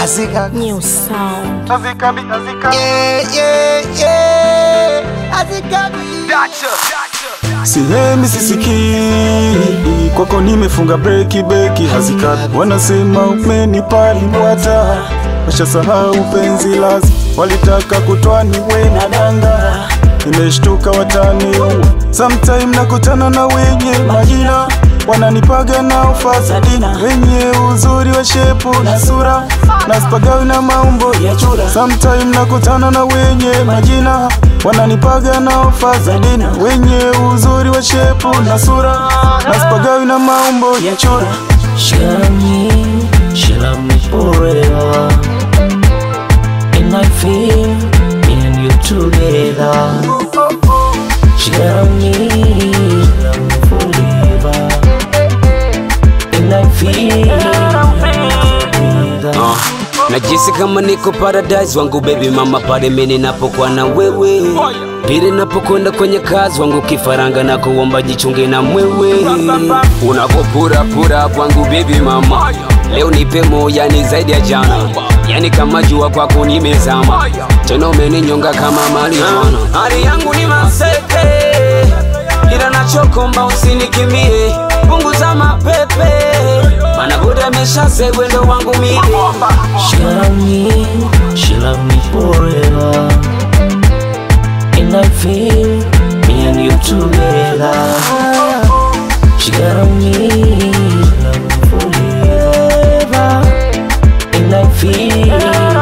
Azika. New sound. Azika, Azika. Yeah, yeah, yeah. Azika. Dacha. Sihemi sisikii kwako nimefunga breki beki hazikati wanasema umenipali mwata washasahau penzi lazi walitaka kutwani we na danga nimeshtuka watani sometime nakutana na wenye majina wananipaga na ufazadina wenye uzuri wa shepu na sura na spagawi na maumbo ya chura sometime nakutana na wenye majina wananipaga na ofa za dina wenye uzuri wa shepu na sura na spagawi na maumbo ya chura She love me, she love me forever. And I feel me and you together. She love me, she love me forever. And I feel together. Uh, najisi kama niko paradise wangu baby mama pale mimi napokuwa na wewe pili napokwenda kwenye kazi wangu kifaranga na kuomba jichunge na mwewe unapopurapura kwangu baby mama leo nipe moya ni zaidi ya jana yani kama jua kwako nimezama tena umeninyonga kama marijuana hali yangu ni maseke ila nachokomba usinikimbie punguza mapepe mana buda ameshasegwe ndo wangu mie She love me, she love me forever. And I feel me and you together. She love me, she love me forever. And I feel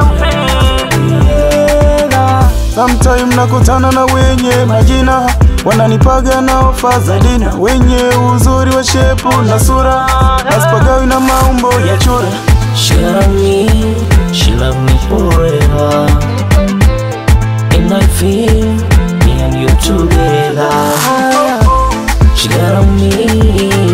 together. sometime nakutana na wenye majina wananipaga na ofa za dina wenye uzuri wa shepu na sura na spagawi na maumbo ya chura She love me, she love me forever. And I feel me and you together. She love me,